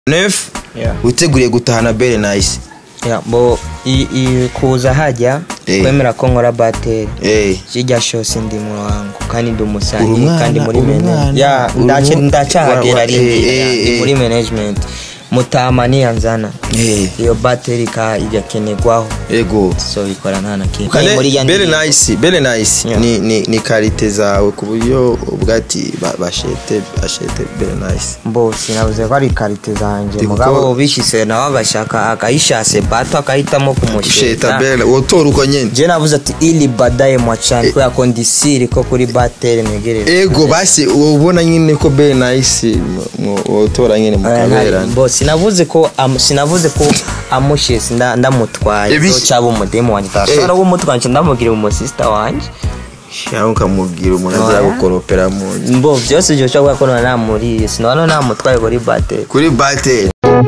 neuf Yeah. witeguriye gutahana bere nice Ya, bo i- i- kuza hajya Eh. kwemera ko nkora bateri eh kijya shose ndi mu wangu kandi ndi Uri umusanyi umwana, kandi muri uri management umwana, ya uri ndace umu- ndacahagera wa- wa- rindira eh, eh, ndi eh. muri management mutama niyanzana eh iyo bateri ka igakenerwaho ego so bikora nta na kimwe kale muri ya bere ndirimbo. nice bere nice Yeah. ni ni ni karite zawe ku buryo ubwo ati ba- bashete bashete bere nice mbo sinabuze ko ari karite zanjye Ndi mugabo kuko- ubishyize nawe agashaka akayishase bato akahitamo sheta kumusheta bere wotora uko nyene je navuze ati ili badaye mwachani kubera ko ndi siri ko kuri bateri negereye ego basi ubona nyine ko bere nice mu- mu- wotora nyine mukaberana bo sinavuze ko am- sinavuze ko amushesi nda- ndamutwaye Ebi- so cyaba umudemu wanjye tashobora kumutwara nca ndamubwira umusista wanjye cyangwa ukamubwira umuntu azira Oya. gukoropera mu nzu mbo byose ibyo ushobora kuba ko namuriye sinabona namutwaye kuri bateri kuri bateri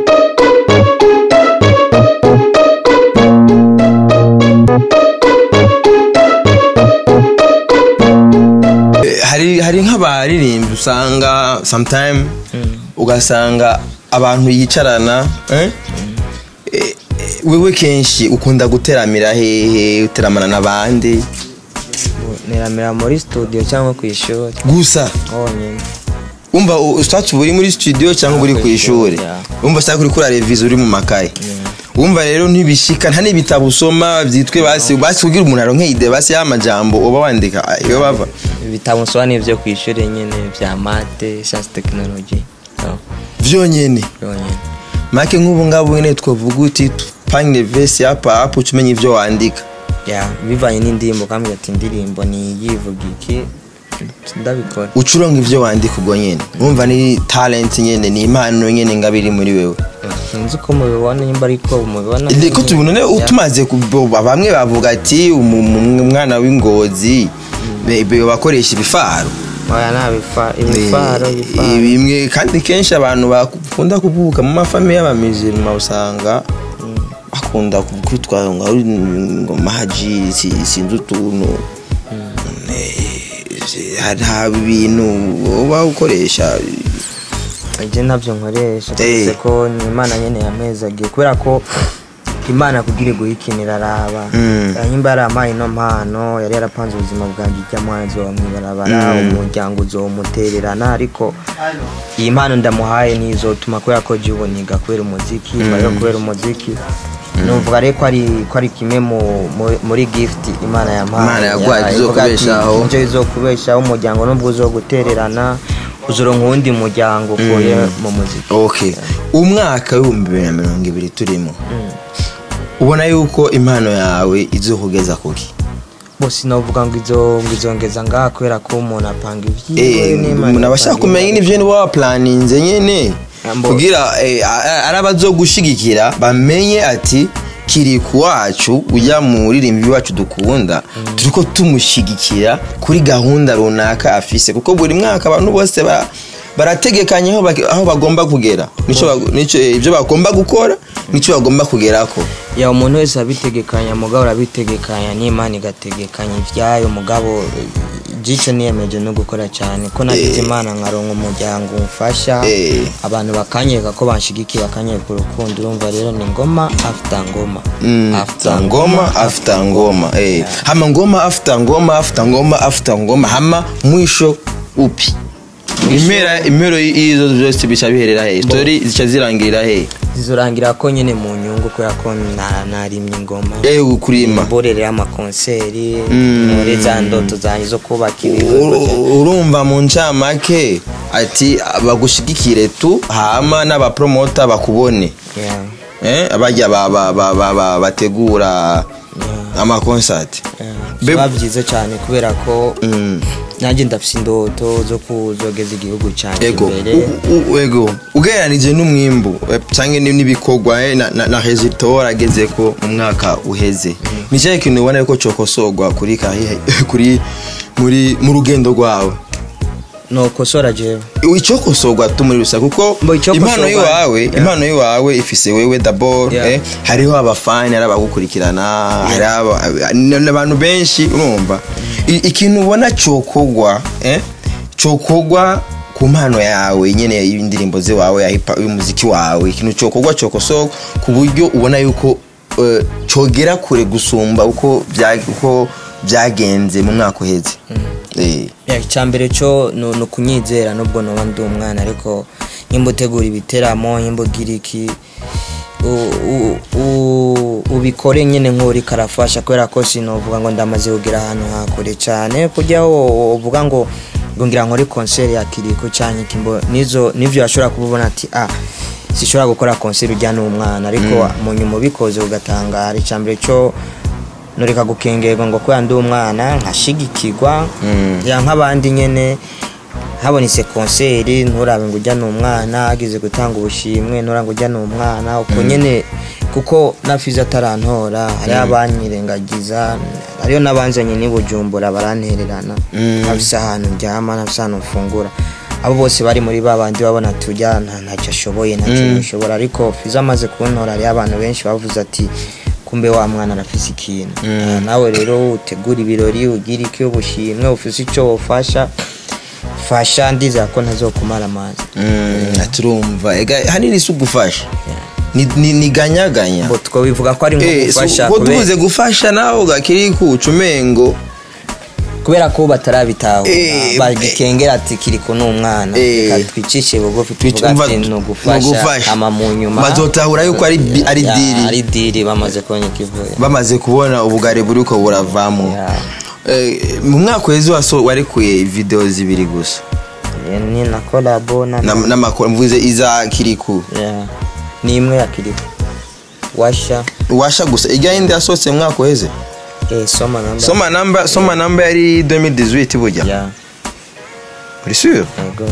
Eh, hari hari nk'abaririmbyi usanga sometime ugasanga abantu yicarana eh? Eh, eh, wewe kenshi ukunda guteramira hehe uteramana n'abandi niramira muri studio cyangwa ku ishuri gusa honyine umva ushatse uba uri muri studio cyangwa uba uri ku ishuri Yeah. umva cyangwa uri kuri revizo uri mu makaye wumva rero ntibishika nta n'ibitabo usoma byitwe basi basi kugira umuntu aronke ide basi y'amajambo uba wandika iyo bava ibitabo nsoma ni ibyo ku ishuri nyine bya mate siyansi tekinoloji so vyonyene yonyine make nk'ubu ngabo nyine twavuga uti panye vesi hapa hapo uca umenya ivyo wandika ya bivanye n'indirimbo ukambwira ati indirimbo ni yivuga iki ndabikora uca uronka ivyo wandika ubwo nyene wumva ni talent nyene ni impano nyene ngabo iri muri wewe sinzi uko mubibona nimba ariko mubibona ko tubona ne Ya. tumaze ku- bamwe bavuga ati umu- umu- umwana w'ingozi be- be- bakoresha ibifaru oya nta bifa- ibifaro Eh, ibifaro bimwe kandi kenshi abantu bakunda kuvuka mu mafamiye y'abamizirima usanga bakunda kwitwa ngo ari ngo maji si- sinzi utuntu Eh, hari ibintu uba ukoresha ibyo ntabyo nkoresha Eh. keretse ko ni imana nyine yamezagiye kubera ko imana kugira iguhe ikintu iraraba Mm. nimba yarampaye ino mpano yari yarapanze ubuzima bwanjye ijya mwanzi wa mwibarabara umuryango uzomutererana ariko iyi mpano ndamuhaye nizotuma kubera ko jya uboniga kubera umuziki mbayo kubera umuziki numva rero ko ari ko ari kimwe mu- mu- muri gift imana yampaye Imana yaguhaye Ya, izokubeshaho. ivuga ati, nicyo izokubeshaho umuryango nubwo uzogutererana uzoronka uwundi muryango ukuye mu muziki okay umwaka w'ibihumbi bibiri na mirongo ibiri turimo ubona yuko impano yawe izokugeza kuki bose navuga ngo izo ngo izongeza ngaha kubera ko umuntu apanga ibyiwe Eh, n'Imana umuntu abashaka ipanga kumenya ibyiwe. n'ivyo niba waplaninze nyene Ambo. kugira eh, a- a- ari abazogushigikira bamenye ati kiriku wacu ujya mu ririmbi wacu dukunda turiko tumushigikira kuri gahunda runaka afise kuko buri mwaka abantu bose ba- barategekanya aho bak- aho bagomba kugera nico bag- nico eh, ibyo bagomba gukora nico bagomba kugerako ya umuntu wese abitegekanya mugabo urabitegekanya n'imana igategekanya ibyayo mugabo jico niyemeje no gukora cyane ko nagize imana nkaronka umuryango umfasha Eh. abantu bakanyereka ko banshigikiye bakanyereka urukundo urumva rero ni ngoma after ngoma Mm, after ngoma after ngoma eh hama ngoma after ngoma after ngoma after ngoma hama mwisho upi impera impero y'izo zose bica biherera he story zica zirangirira he zizorangira ko nyine mu nyungu kubera ko na- narimye ingoma eh kurima mborere y'amakonseri Mm. muri za ndoto zanjye zo kubaka ibikorwa bya- U- urumva mu ncamake ati bagushigikire tu hama n'abapromota bakubone Yeah, eh bajya ba- ba- ba- ba- ba- bategura yeah, amakonsati yeah. Be- biba byiza cyane kubera ko Mm. nanjye ndafite indoto zo kuzogeza igihugu cyanjye ego imbere u- u- ego ugereranije n'umwimbu eh, cyangwa ni- n'ibikorwa eh, na, na, na resultat warageze ko mu mwaka uheze ni cyahe kintu ubona ko cokosorwa kuri kahihe kuri muri mu rugendo rwawe nokosora jewe icokosorwa tu muri rusa kuko Mbo icokosorwa- impano y'iwawe Yeah. impano y'iwawe ifise wewe dabord Yeah. eh, hariho abafani hari abagukurikirana hari aba- n- abantu benshi urumva I- ikintu ubona cokogwa eh, cokogwa ku mpano yawe nyene y'indirimbo ziwawe ya hip hop y'umuziki wawe ikintu cokorwa cokosoko ku buryo ubona yuko eh, cogera kure gusumba uko bya- uko byagenze mu mwaka uheze Eh. Ya, icyambere cyo ni ni ukunyizera nubwo noba ndi umwana ariko nimba utegura ibiteramo nimba ugira iki u- u- u- ubikore nyine nk'uri karafasha kubera ko sinovuga ngo ndamaze kugira ahantu hakure cyane kujya uvuga ngo ngo ngira nkore konseri ya kiriko cyangwa iki mbo nizo nivyo ashobora kubona ati ah sishobora gukora konseri ujya n'umwana ariko mu nyuma ubikoze ugatangara icyambere cyo nureka gukengerwa ngo kubera ndi umwana nkashigikirwa ya nk'abandi nyene habonetse konseri nturabe ngo ujya n'umwana agize gutanga ubushimwe ntura ngo ujya n'umwana uko nyene kuko nafize atarantora hariho abanyirengagiza hariyo n'abanzanye n'i bujumbura barantererana nafise ahantu ndyama nafise ahantu mfungura abo bose bari muri ba bandi babona tujya nta ntacyo ashoboye ntacyo ashobora ariko fizo amaze kuntora hariho abantu benshi bavuze ati kumbe wa mwana arafise ikintu Ah, nawe rero utegura ibirori ugira iki ubushimwe ufise icyo wofasha fasha ndizera ko ntazokumara amazi Mm, turumva ega hanini si ugufasha Ni- ni ni ganyaganya ngo twabivuga ko ari nko Eh, gufasha so, ko kubera- tuvuze gufasha nawe gakiri kuca umengo kubera ko batarabitahura Eh, bagikengera ati kiriko n'umwana Eh. reka twicishe bugufi Twic- tuvuga umva- ati ni ni ugufasha ugufasha. ama mu nyuma Bazotahura yuko ari bi- ari Ya, diri. ari diri bamaze kubona ikivuye bamaze kubona ubugari buriko buravamo Ya. Eh, mu mwaka wezi waso warekuye video zibiri gusa Eh, ni na kolabo na Na- n'amakuru mvuze iza kiriku Ya. ni imwe ya kiriko washa washa gusa ijya yindi yasohotse mu mwaka weze eh, soma namba soma namba soma namba yari 2018 burya ya uri sûr yego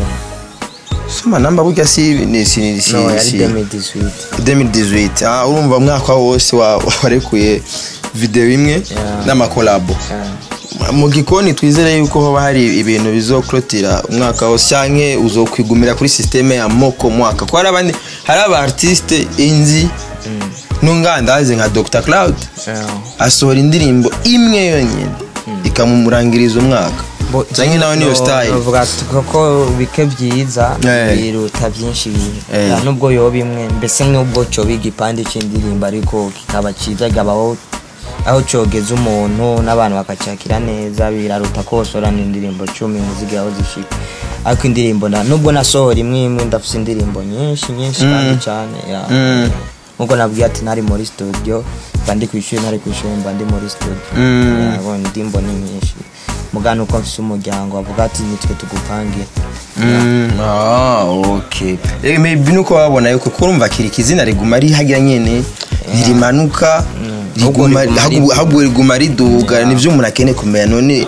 soma namba burya si ni si si, no yari si 2018 2018 ah urumva umwaka wose wa- warekuye video imwe Yeah. n'amakolabo Ya. mu gikoni twizere yuko hoba hari ibintu bizokurotira umwaka wose canke uzokwigumira kuri systeme ya moko mwaka ko hari abandi hari aba artiste inzi n'ungandazi nka Dr Cloud Ya. asohora indirimbo imwe yonyine ikamumurangiriza umwaka Bo- canke nawe niyo no- style novuga ati koko bike byiza Eh. biruta byinshi bibi Eh. Ya, nubwo yoba imwe mbese nubwo cyoba igipande cy'indirimbo ariko kikaba cyiza kikabaho aho cyogeza umuntu n'abantu bakacakira neza biraruta ko wasorana indirimbo cumi muzigi aho zishika ariko indirimbo na nubwo nasohora imwe imwe ndafite indirimbo nyinshi nyinshi kandi cyane ya. Mm. nkuko nabwiye ati ntari muri studio mba ndi ku ishuri ntari ku ishuri mba ndi muri studio Mm. Ya, indirimbo ni nyinshi mugana uko mfise umuryango bavuga ati nitwe tugupangira Mm, ah, okay. Eh, maybe nuko babona yuko kurumva kirika izina riguma rihagira nyene ntirimanuka Ahubwo riguma riguma ahubwo- riduga. ahubwo riguma riduga nivyo umuntu akeneye kumenya none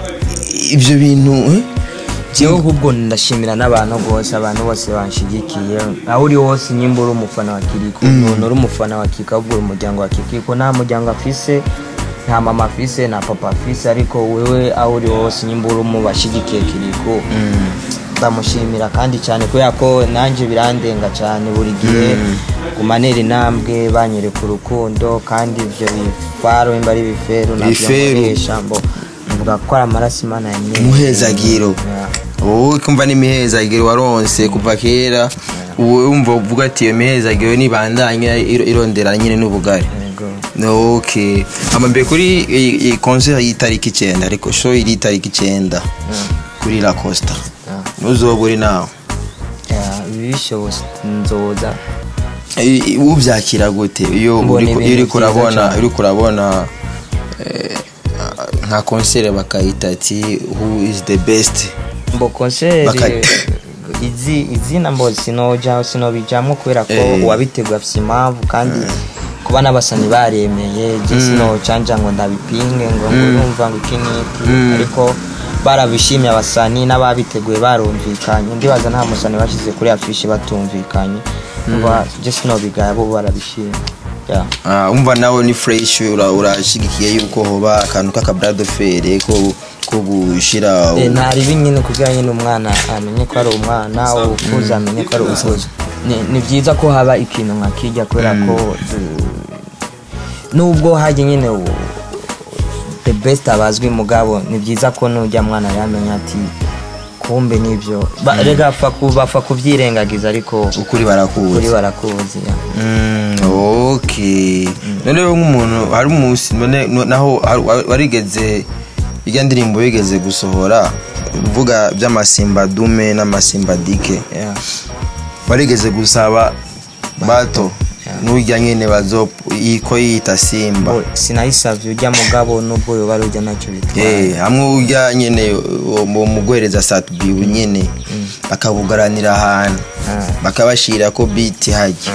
ivyo bintu eh? jewe ahubwo ndashimira n'abantu bose abantu bose banshigikiye aho uri hose nyimba uri umufana wa kiriko none uri umufana wa kika ahubwo uri umuryango wa kikiko nta muryango afise nta mama afise nta papa afise ariko wewe aho uri hose nyimba uri mu bashigikiye kiriko ndamushimira kandi cyane kubera ko nanjye birandenga cyane buri gihe kumanera intambwe banyereka urukundo kandi ibyo bifaro imba ari ibiferu nabyo Ibiferu. nkoresha mbo mvuga ko ari amaraso imana yanyeretse. Muhezagiro. Ya. wowe kumva n'imihezagiro waronse kuva kera ubu wumva uvuga ati iyo mihezagiro nibandanya iro- irondera nyine n'ubugari Yego. okay amambere kuri iyi- iyi concert y'itariki icyenda ariko show iri itariki icyenda kuri la costa Ya. nuzoba uri nawe Ya, ibishobotse nzoza I- i- ubyakira gute iyo Mbona uriko- ibintu iyo uriko byiza urabona cyane. uriko urabona eh, nka concert bakayita ati who is the best mbo konseri Baka- izi izina mbo sinoja sinobijamwo kubera ko Eh. uwabiteguye afise impamvu kandi kuba n'abasani baremeye je sinocanja ngo ndabipinge ngo ngo urumva ngo iki n'iki ariko barabishimye abasani n'ababiteguye barumvikanye ndibaza nta musani bashyize kuri afishi batumvikanye umva je sinobigaya bo barabishimye Yeah. Ah, umva nawe ni fresh ura- urashigikiye yuko hoba akantu k'akabrado fere ko ko gushira Eh, ntaribi nyine kugira nyine umwana amenye ko ari umwana ukuze amenye ko ari ukuze Ni- ni byiza ko haba ikintu nka kijya kubera ko du- nubwo hajya nyine u- the best abazwi mugabo ni byiza ko nujya mwana yamenya ati kumbe nivyo Ba- rega bapfa ku- bapfa kuvyirengagiza ariko ukuri kuri barakuzi barakuzi ya. Mm, okay none wewe nk'umuntu hari umunsi none no- naho hari- wa- warigeze irya ndirimbo wigeze gusohora uvuga by'amasimba dume n'amasimba dike Yeah. warigeze gusaba bato n'urya nyene bazo ko yita simba Bo, sinayisavye urya mugabo nubwo yoba ari urya nacyo bitwaye Eh, hamwe urya nyene uwo mugwereza satubibu nyene bakabugaranira ahantu Ah. bakabashira ko biti hajya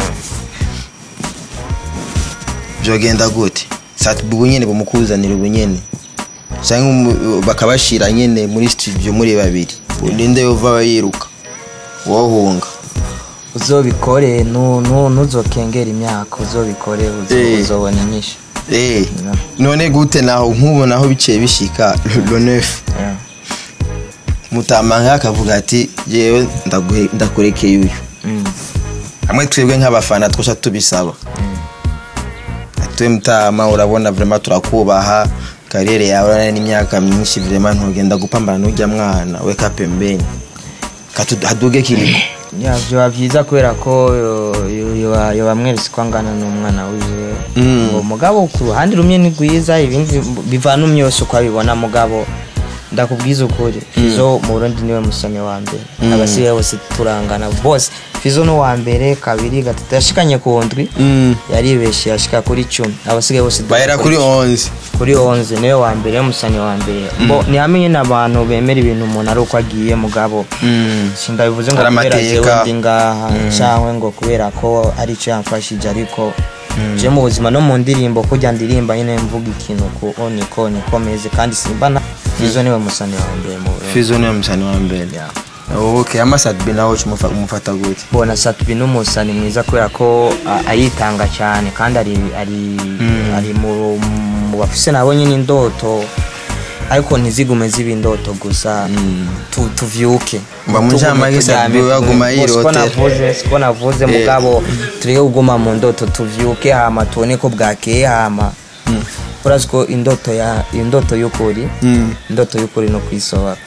byogenda gute satubibu nyene bumukuzanira ubunyene cyangwa umu- bakabashira nyene muri studio muri babiri ninde yova yiruka wohunga uzobikore nu- nu- ntuzokengera imyaka uzobikore uzo- Eh. uzobona inyishu Eh, Yeah. none gute naho nk'ubu naho biciye bishika le neuf Yeah. mutama akavuga ati yewe ndaguhe- ndakurekeye uyu Mm. hamwe twebwe nk'abafana twosha tubisaba twe mutama urabona vrema turakubaha kariyeri yawe urabona n'imyaka myinshi vrema ntugenda gupambana n'ujya mwana weka pembeni Katu- haduge kiriko Ya, vyoba vyiza kubera ko yo- yo- yoba yoba mweretse ko angana n'umwana wiwe Mm. ngo mugabo ku ruhande rumwe ni rwiza ibindi bivana umyose uko abibona mugabo ndakubwiza ukuri fizo mu burundi niwe musome wa mbere abasigaye bose turangana bose fizo no wa mbere kabiri gatatu yashikanye ku ndwi yaribeshe yashika kuri cumi abasigaye bose bahera kuri 11 kuri onze niwe wa mbere musani wa mbere mbo ntihamenye n'abantu bemera ibintu umuntu ari uko agiye mugabo Mm. sindabivuze ngo Hari kubera amateka. jewe ndi ngaha cyangwa ngo kubera ko ari icyo yamfashije ariko je mu buzima no mu ndirimbo kujya ndirimba nyine mvuga ikintu ku o niko niko meze kandi simba na izo niwe musani wa mbere mu Burundi fizo niwe musani wa mbere okay amasatbi nawe umufa- umufata gute bona satubi n'umusani mwiza kubera ko a- ayitanga cyane kandi ari ari ari mu mu bafise nabo nyine indoto ariko ntizigume ziba indoto gusa tu- tuvyuke Mba mu ncamake Satubi we aguma yirotera. navuze siko navuze mugabo tureke kuguma mu ndoto tuvyuke hama tubone ko bwakeye hama urazi ko indoto ya indoto y'ukuri Mm. indoto y'ukuri no kwisohora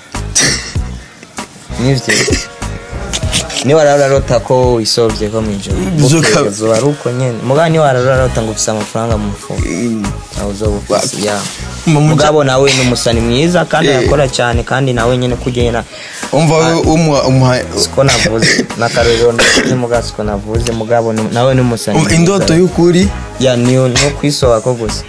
nivyo niba warararota ko wisovye ko mwijoro Zuka- zoba ari uko nyene mugabo niba warararota ngo ufise amafaranga mu mufuko aho uzoba ufise ya Mba mu nca- mugabo nawe ni umusani mwiza kandi Eh. arakora cyane kandi nawe nyene kugenda umva wowe umuha umuha siko navuze n'akarorero navuze mugabo siko navuze mugabo ni- nawe ni umusani um- mwiza. indoto y'ukuri ya niyo niyo kwisoba ko gusa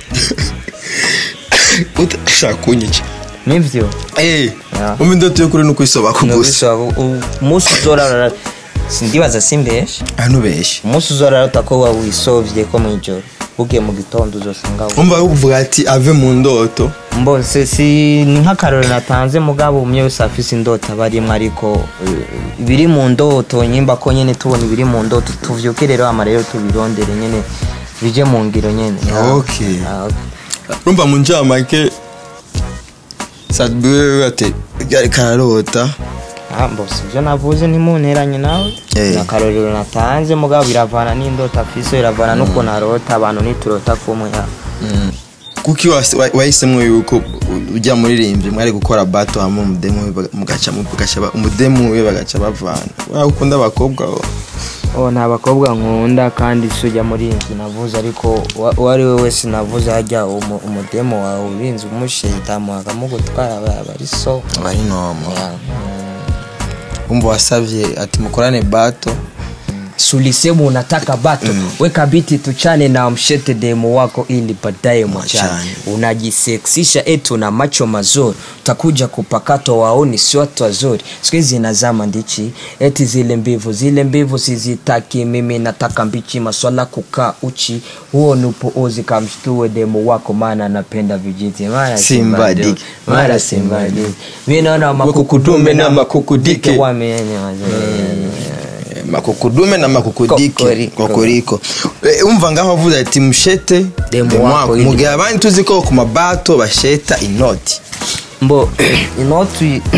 utashaka kunyica nivyo eh Ya. umva indoto y'ukuri ni ukwisoba ku Ni gusa ukwisoba ko- u- umunsi uzorara sindibaza simbeshe ntubeshye umunsi uzorarota ko wa wisovye ko mwijoro ugiye mu gitondo uzosanga wo- umva uvuga ati ave mu ndoto mbose si ni nk'akarorero natanze mugabo umwe wese afise indoto aba arimwo ariko eh, ibiri mu ndoto nyimba ko nyene tubona ibiri mu ndoto tuvyuke rero ama rero tubirondere nyene bije mu ngiro nyene Okay. Ah, okay. urumva mu ncamake sadbi wewe ati ryari kararota Ah, mbose ivyo navuze ntimunteranye nawe Eh. ni akarorero natanze mugabo biravana n'indoto afise biravana n'ukuntu arota abantu niturota kumwe ya kuki wase- wa- wahisemo yuko ujya muririmbyi mwari gukora bato hamwe umudemu we baga- mugaca mu- mugaca ba- umudemu we bagaca bavana waba ukunda abakobwa wo oh nta bakobwa nkunda kandi si ujya muri iyi nzu navuze ariko uwa- uwo ari we wese navuze hajya umu- umudemo wawe urinze umushitamu akamugutwara aba aba ari so aba ari nomo Ya, mm. umva wasavye ati mukorane bato sulisemu unataka bato weka biti tuchane na mshete demu wako ili baadaye mwachane Mwachane. unajiseksisha eti una macho mazuri utakuja kupakatwa waoni si watu wazuri siku hizi nazama ndichi eti zile mbivu zile mbivu sizitaki mimi nataka mbichi maswala kukaa uchi huo ni upoozi kamshtue demu wako maana anapenda vijiti mara Simba Simba diki. diki, mara simba diki. mi naona makukudume na makukudike wamenye wazee Eh, makukudume na makukudike Kokoriko. kokoriko Eh, umva ngaho avuze ati mushete Demu demu wako wako ili- mugihe abandi tuzi ko ku mabato basheta inoti mbo inoti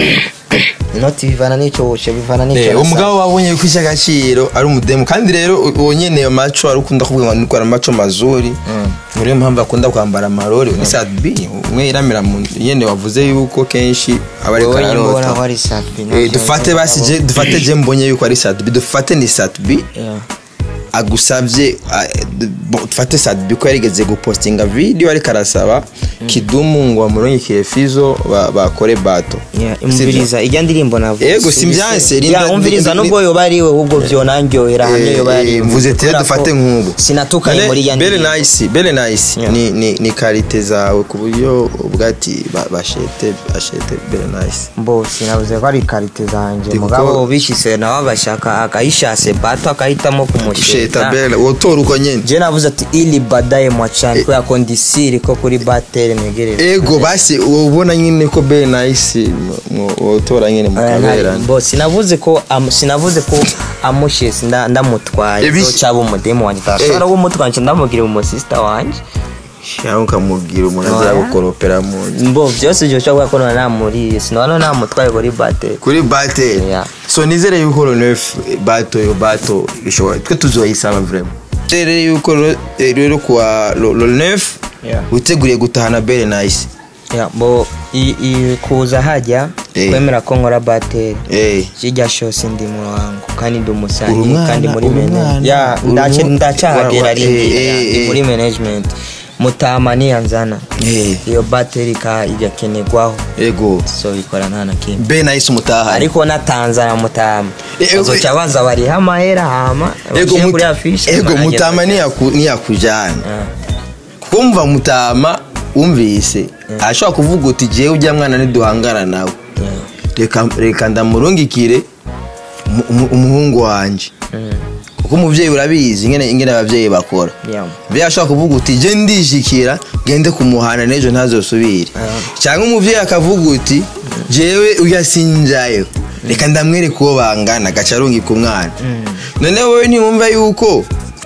inoti bivana n'icyo woshe bivana n'icyo Eh, nasaba. umugabo wabonye yuko icy'agaciro ari umudemu kandi rero u- uwo nyene ayo maco ari ukunda kuvuga ngo nikora amaco mazuri niyo mpamvu akunda kwambara amarori ni sadbi umwe yiramira mu nzu nyene wavuze yuko kenshi aba ariko Wowe nyine ubona ararota ko ari satbi Eh, dufate basi je dufate je mbonye yuko ari sadbi dufate ni sadbi agusabye ah, d- bon, dufate sadbi ko yarigeze gupostinga video ariko arasaba kidumu ngo amurungikire fizo ba- bakore bato umviriza ijya ndirimbo navuze Yego, simvyanse, rinda- Ya, umviriza rinda- nubwo yoba ari we ahubwo vyonanyohera hamwe yoba ari we. mvuze tere Kubera ko dufate nk'ubu sinatukanye Bele- muri ijya bele ndirimbo nice bele nice Yeah. ni ni ni karite zawe ku buryo ubwati ba- bashete bashete bele nice mbo sinavuze ko ari karite zanje Ndi mugabo kuko- bishise nawe agashaka akayishase bato akahitamo sheta kumusheta bele wotora uko nyene je navuze ati ili badaye mwachani kubera ko ndisiri ko kuri batere mwegerere ego basi ubona nyine ko bele nice mu- mu- wotora nyine mukaberana bo sinavuze ko am- sinavuze ko amushese nda- ndamutwaye Ebi- so cyaba umudemu wanje tashobora kuba umutwaye nce ndamugira umusista wanje shaho ukamubwira umuntu Oya. azagukoropera mu nzu mbo byose byo ushobora kuba none namuriye sinabona namutwaye kuri batere kuri bateri Yeah. so nizere yuko lo neuf bato yo bato ishobora twe tuzoyisaba vraiment nizere yuko lo- eh, rero kuwa lo lo neuf Yeah. witeguriye gutahana bele nice Ya, bo i- i- kuza hajya Eh. kwemera ko nkora batere eh kijya shose ndi mu wangu kandi ndi Uri umusanyi umwana, kandi muri uri management umwana, ya uri ndace- umu- ndacahagera wa- wa- rindi eh, eh, ndi eh. muri management mutama niyanzana Eh. iyo bateri ka igakenerwaho ego so ikora nta na kimwe be nice umutahana ariko natanzana mutama Eh, eh, bazoca baza bariha amahera hama ego bashyire mut- kuri afishe ego nanjye mutama nzajya- niyaku- niyakujana Ah, kuko mva mutama wumvise ashobora kuvuga uti jewe ujya mwana niduhangana nawe yeah. reka reka ndamurungikire umu- umu- umuhungu wanje Mm, kuko umubyeyi urabizi ingene ingene ababyeyi bakora yeah. mbere ashobora kuvuga uti je ndishikira gende kumuhana n'ejo ntazosubire cyangwa umubyeyi akavuga uti jewe uyasinjayo reka ndamwereka uwo bangana agaca arungika umwana none wowe ntiwumva yuko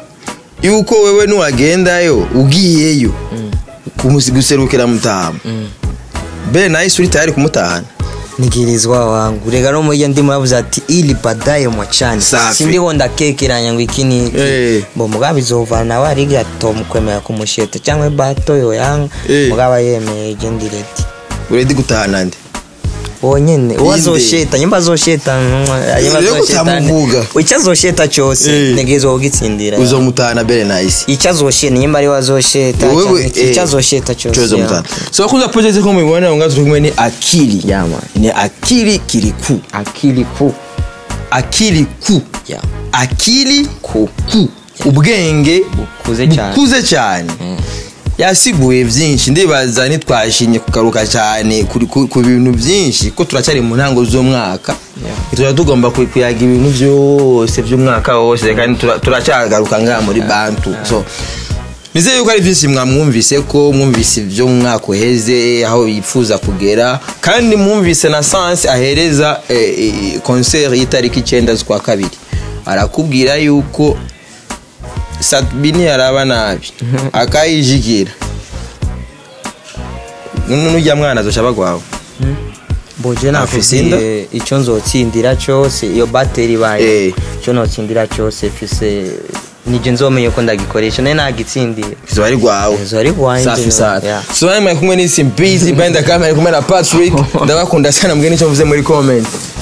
yuko wewe nuwagendayo ugiyeyo kumusi- guserukira mutama mbere nawe uri tayari kumutahana nigirizwa wangu reka no muri iyo ndimo yavuze ati ili badaye mwachani Safi. sindiho ndakekeranya ngo iki niki Eh. bo mugabo izovana nawe ari atomukwemera kumusheta cyangwa bato yoyanga Eh. mugabo yemeye je ndireti uredi gutahana nde wonyene uwo Inde. azosheta nyimba azosheta Rero kutamuvuga. icyo azosheta cyose Eh. ntegerezwa kugitsindira uzomutahana mbere nahise icyo azosheta nyimba ari we azosheta Wewe, cyangwa iki- eh, icyo azosheta cyose chozo ya. mutana so kuza project ko mubibona ngo turi kumwe ni akili Yeah, man. ni akili kiriku akili ku akili ku Yeah. akili ku ku ubwenge bukuze cyane bukuze cyane yasiguye byinshi ndibaza ntitwashimye kugaruka cyane kuri- ku ku bintu byinshi ko turacyari mu ntango z'umwaka Yeah. tuba tugomba ku- kuyaga ibintu byose by'umwaka wose kandi tura- turacyagaruka ngaha muri bantu so nizeye yuko ari byinshi mwamwumvise ko mwumvise ibyo mu mwaka uheze aho yifuza kugera kandi mwumvise na sanse ahereza eh, eh, concert y'itariki icyenda z'ukwa kabiri arakubwira yuko satbini yaraba nabi akayijigira nujya mwana azoca bagwawe boje Afise inda? nakubwiye icyo nzotsindira cyose iyo bateri ibaye Eh. icyo notsindira cyose mfise nije nzomeye ko ndagikoresha nayo nagitsindira izuba ari rwawe Izuba ari rwanjye, safi sana yeah. so mwari kumwe n'isi mbizi benda kamera kumwe na patrick ndabakunda sana mbwe n'icyo mvuze muri comment